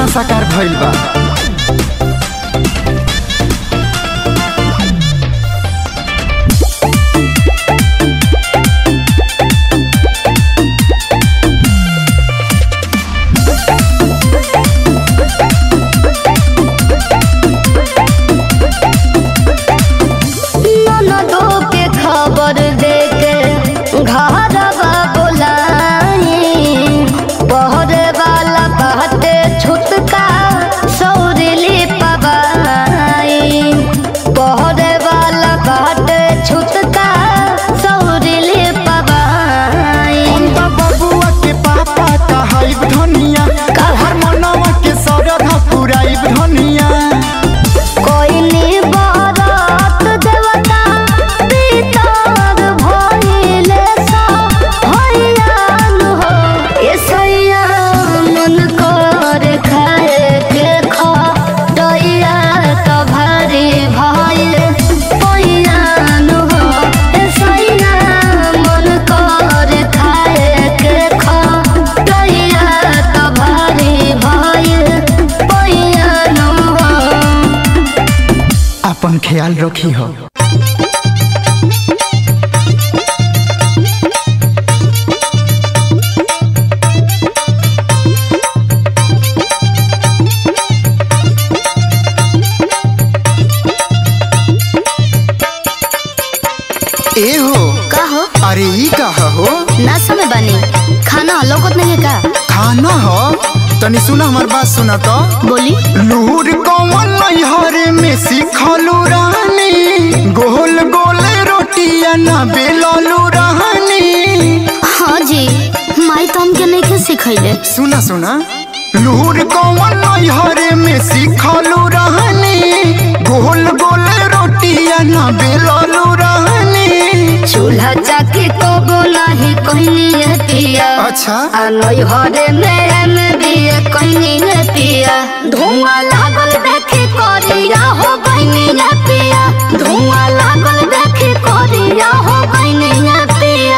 सपना साकार भइल बा ननदो के खबर देके घरवा बोलाई पहरे वाला कहते छुटका सौरिली पवाई पहरे वाला कहते छुटका सौरिली पवाई हम त बबुआ के पापा कहाइब धनिया हर मनवा के सरधा पुराइब धनिया कोई नी बारात देवता पितर भइले सा भइयान हो एसैया मन कर खाए के खा डइया त भारी भइल पइयान हो एसैया मन कर खाए के खा डइया त भारी भइल पइयान हो अपन ख्याल रखी हो ए हो का हो अरे ई कहा हो ना समय बनी खाना लौकत नहीं है का खाना हो तनी सुना हमार बात सुना तो बोली लूर कौन नैहर में सिखलू रानी गोल गोल रोटिया ना बेललू रानी हाँ जी माई तो हमके नहीं के सिखैले सुना सुना लूर कौन नैहर में सिखलू रानी गोल गोल रोटिया ना बेललू रानी चूल्हा चाकी को नहीं कहनी है पिया अच्छा आ नैहरे में में भी कहनी है पिया धुआं लागल देखे करिया हो बहनी है पिया धुआं लागल देखे करिया हो बहनी है पिया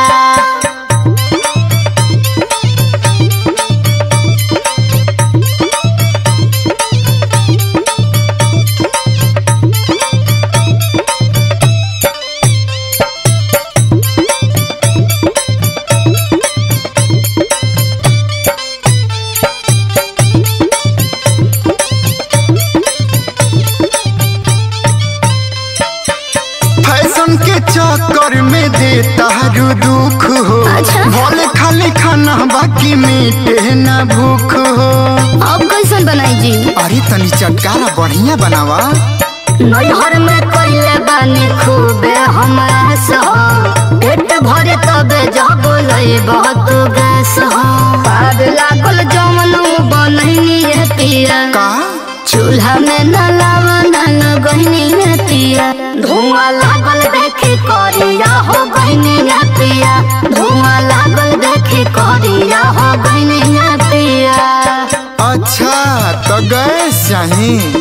फैशन के चक्कर में देता रू दुख हो अच्छा। भले खाली खाना बाकी मीटे ना भूख हो अब कैसन बनाई जी अरे तनी चटकारा बढ़िया बनावा नैहर में कैले बानी खूबे हमास हो पेट भरे तबे जब लई बहुत गैस हो पाद लागल जमन बनैनी है पिया का चूल्हा में न लावा न गहनी है पिया धुआं लागल देखे करिया हो गहनी है पिया धुआं लागल देखे करिया हो गहनी है पिया अच्छा तो गैस चाही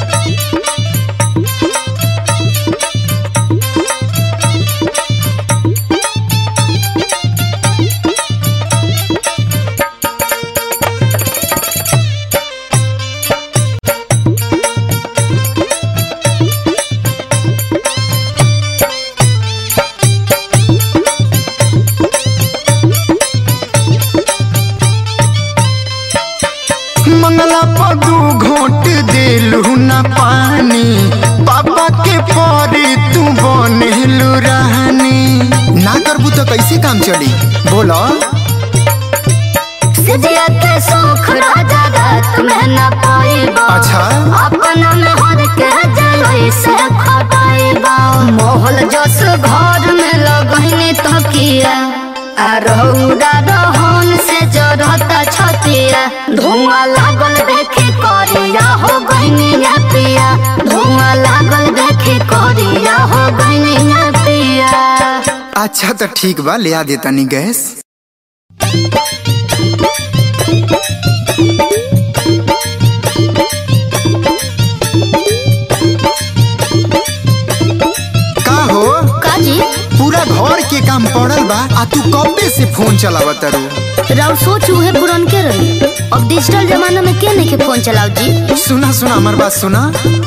मंगला पदू घोट देलू ना पानी पापा के परे तू बनेलू रहनी ना करबू तो कैसे काम चली बोलो सिजिया के सुख राजा रात में न पाइबा अच्छा अपना में हर के जलोई से खटाइबा मोहल जस घर में लगनी तकिया आ रौदा रहन से जरता छतिया धुआं लागल देखे करिया हो गहनिया पिया धुआं लागल देखे करिया हो गहनिया पिया अच्छा तो ठीक बा ले आ दे तनी गैस का हो काजी पूरा घर के काम पड़ल बा आ तू कबे से फोन चलावा तारू राव सोच उहे पुरन के रही अब डिजिटल जमाना में के नहीं के फोन चलाओ जी सुना सुना हमार बात सुना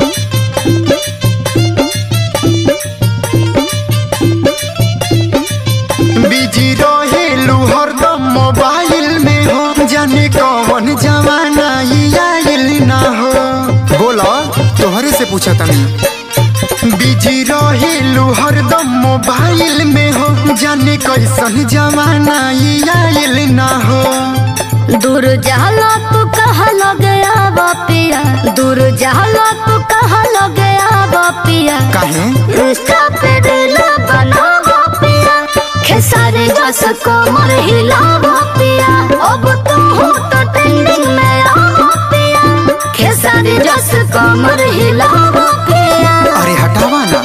बिजी रहेलू हरदम मोबाइल में हो जाने कौन जमाना ई आइल ना हो बोला तोहरे से पूछा तनी बिजी रहेलू हरदम मोबाइल में हो जाने कैसन जमाना ई आइल ना हो दूर जहला तू कहा लगे आवा पिया दूर जहला तू कहा लगे आवा पिया काहे इंस्टा पे दिल बनावा पिया खेसारी जस को मर हिलावा पिया अब तू हो तो ट्रेंडिंग में आवा पिया खेसारी जस को मर हिलावा पिया अरे हटावा ना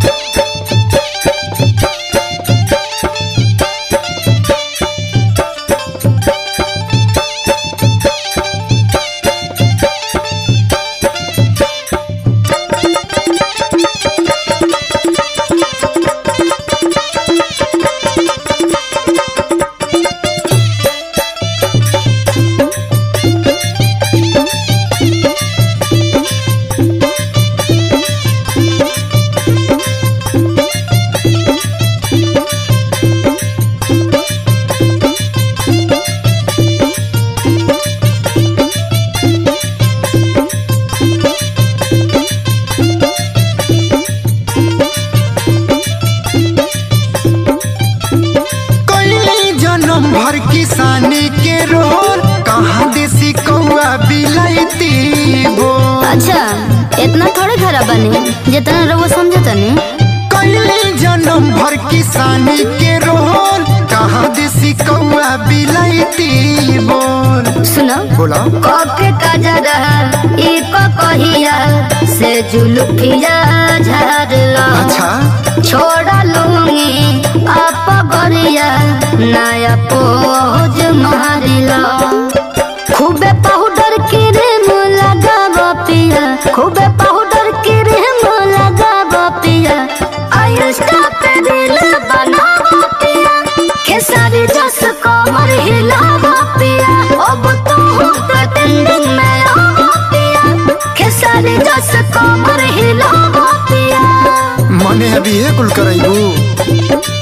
कई जन्म भर किसानी के रोल कहाँ देसी कौआ बिलाईती बोल अच्छा इतना थोड़े खराब बने जितना रहो समझे तनी कई जन्म भर किसानी के रोल कहाँ देसी कौआ बिलाईती बोल सुनो बोला कके काजरा ई को कहिया से जुलुफिया झाड़ला अच्छा छोड़ा लूंगी आप गरिया नया पोज मारिला खूबे पाउडर क्रीम लगावा पिया खूबे पाउडर क्रीम लगावा पिया आयुष्का पे दिल बनावा पिया खेसारी जस कमर हिलावा पिया अब तो हो तो ट्रेंडिंग में आवा पिया खेसारी जस कमर हिलावा पिया मने अभी ये कुल कराइबू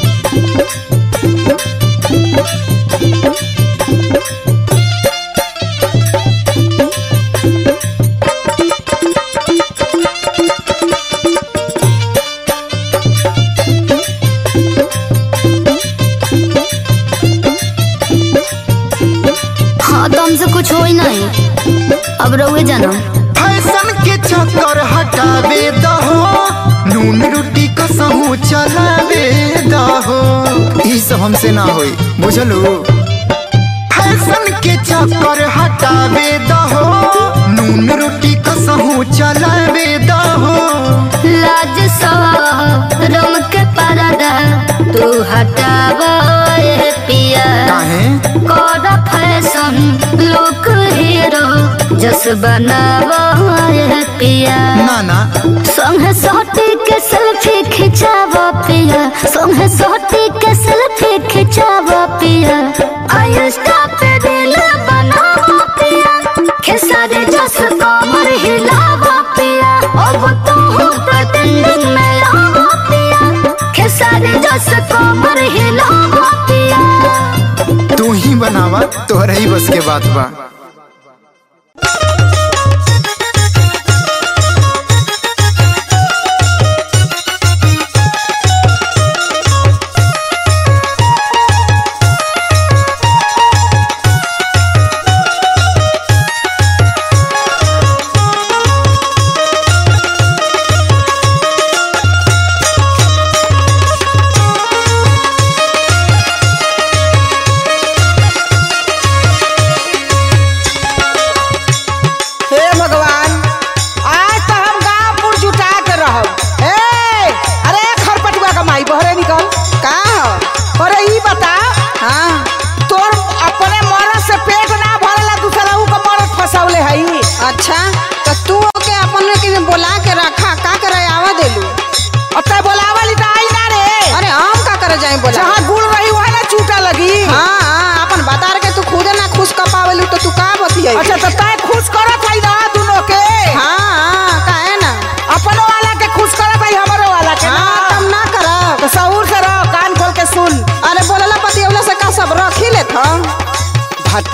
हाँ तो हमसे कुछ हो ही नहीं अब रहुए जाना फैशन के चक्कर हटावे दहो नून रोटी कसहू चलावे दहो ई सब हमसे ना होई बुझलू फैशन के चक्कर हटावे दहो नून रोटी कसहू चलावे दहो लाज रम के परदा तू हटावा ये पिया काहे कर फैशन लुक हीरो जस बनावा ये पिया ना ना संग सोटी के सेल्फी खिंचावा पिया संग सोटी के सेल्फी खिंचावा पिया आयुष्का पे दिल बनावा पिया खेसारी जस कमर हिलावा पिया अब तो हो तो ट्रेंडिंग में आवा पिया खेसारी जस कमर हिलावा पिया तू ही बनावा तोहरा ही बस के बात बा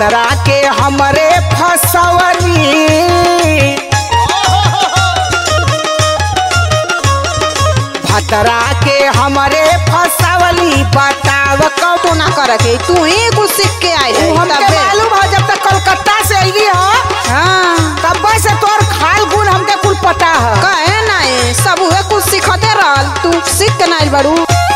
भतरा के हमरे फसवली भतरा के हमरे फसवली बताव कब तो ना करे के तू ही कुछ सीख के आई है हमके तबे। मालूम है जब तक कलकत्ता से अइली हो हाँ तब से तोर खाल गुण हमके कुल पता है कहे नहीं सब उहे कुछ सिखते रहल तू सीख के नहीं बड़ू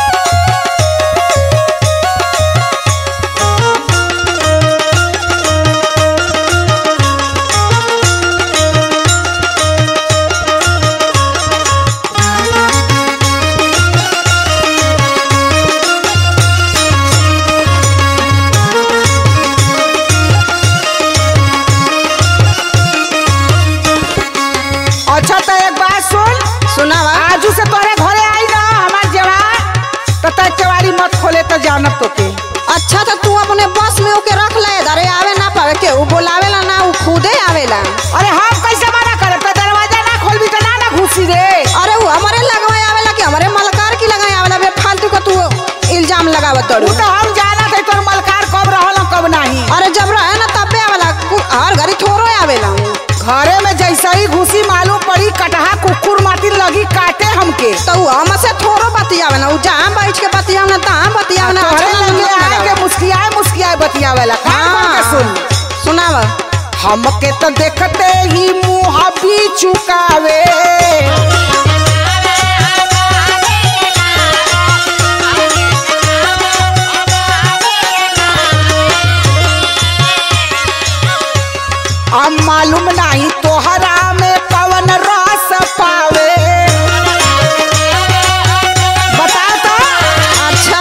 अच्छा तो एक बात सुन सुनावा आजू से तोरे घरे आई ना हमार जवान तो तय केवाड़ी मत खोले तो जानब तो के अच्छा तो तू अपने बस में ओके रख ले अरे आवे ना पावे के उ बोलावेला ना उ खुदे आवेला अरे हम कैसे मना करे तो दरवाजा ना खोलबी तो ना ना घुसी रे अरे उ हमारे लगवाए आवेला कि हमारे मलकार की लगाए आवेला बे फालतू का तू इल्जाम लगावत तू तड़ू तो हम जाना थे तोर मलकार कब रहल कब नहीं अरे जब रहे ना तबे आवेला कु- हर घड़ी थोरो आवेला घरे में जैसे ही घुसी मालूम पड़ी कटहा कुकुर माटी लगी काटे हमके तो उ हमसे थोरो बतियावे ना उ जहाँ बैठ के बतियावे ना तहाँ बतियावे ना तोहरे अच्छा लगे लगेला। आए के मुस्कियाए मुस्कियाए बतियावेला कान खोल के सुन सुनावा हमके तो देखते ही मुंह भी चुकावे अब मालूम नहीं तोहरा में पवन रस पावे बता तो अच्छा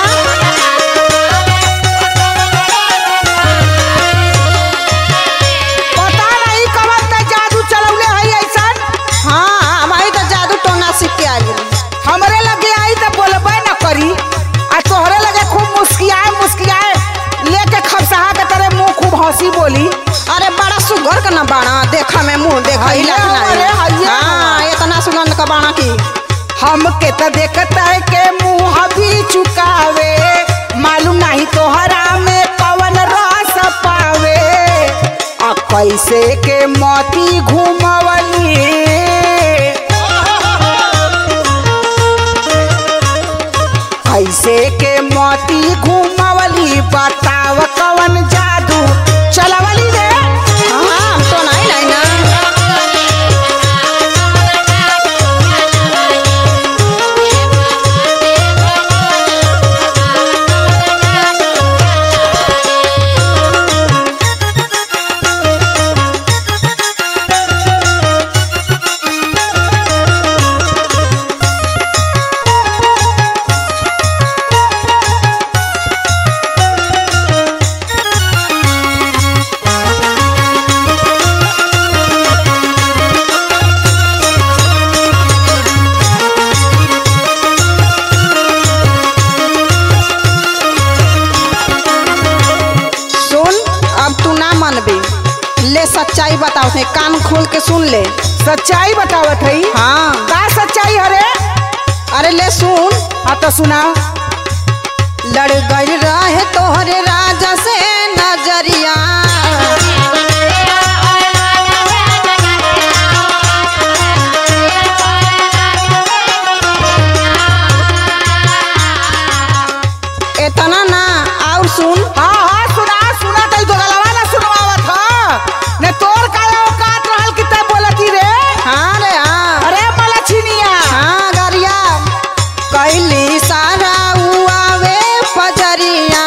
पता नहीं कवन ते जादू चलौले है ऐसन हाँ हमारी तो जादू टोना सीख के आ गई हमरे लगे आई तो बोलबे न करी आ तोहरे लगे खूब मुस्कियाए मुस्कियाए लेके खपसहा के तरह मुंह खूब हंसी बोली अरे बड़ा सुगर का ना बाणा देखा में मुंह देखा ही हैया लगना अरे है हैया। हाँ इतना सुगंध का बाणा की हमके तो देखता है के मुंह भी चुकावे मालूम नहीं तोहरा में पवन रस पावे आ कैसे के मोती घुमवली कैसे के मोती घुमवली बताव कवन जादू चलवली रे हाँ तो नहीं नहीं ना सुन अब तू ना मनबे ले सच्चाई बताओ थे कान खोल के सुन ले सच्चाई बतावत है हाँ का सच्चाई हरे अरे ले सुन हाँ तो सुना लड़ गई रहे तोहरे राजा से नजरिया इतना ना और सुन हाँ हाँ सुना सुना तो तो गलवा ना सुनवावत हा ने तोर का औकात रहल कि तै बोलती रे हाँ रे हाँ अरे मलछिनिया हाँ गरिया कैली सारा उआवे फजरिया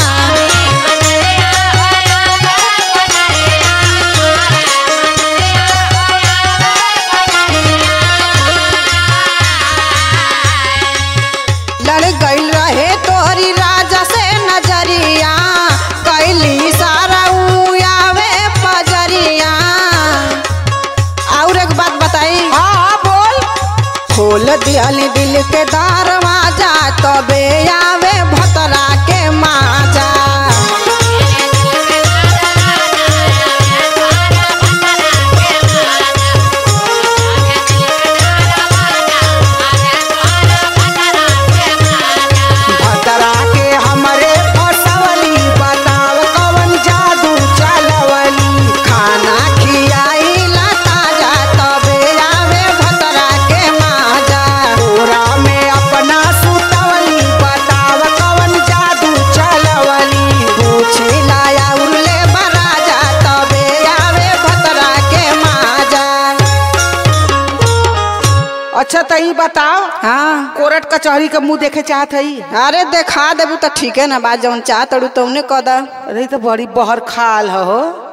लड़ गई रहे तोहरी राजा से नजरिया कैली सारा उआवे फजरिया और एक बात बताई हाँ हाँ बोल खोल दियाली दिल के दरवाजा तबे आवे भतरा के माजा भतरा के हमरे फसवली बताव कवन जादू चा अच्छा तो ई बताओ हाँ कोर्ट कचहरी का मुंह देखे चाहत हई अरे देखा देबू तो ठीक है ना बात जौन चाह तड़ू तौने कह दा अरे ई तो बड़ी बहर खाल हो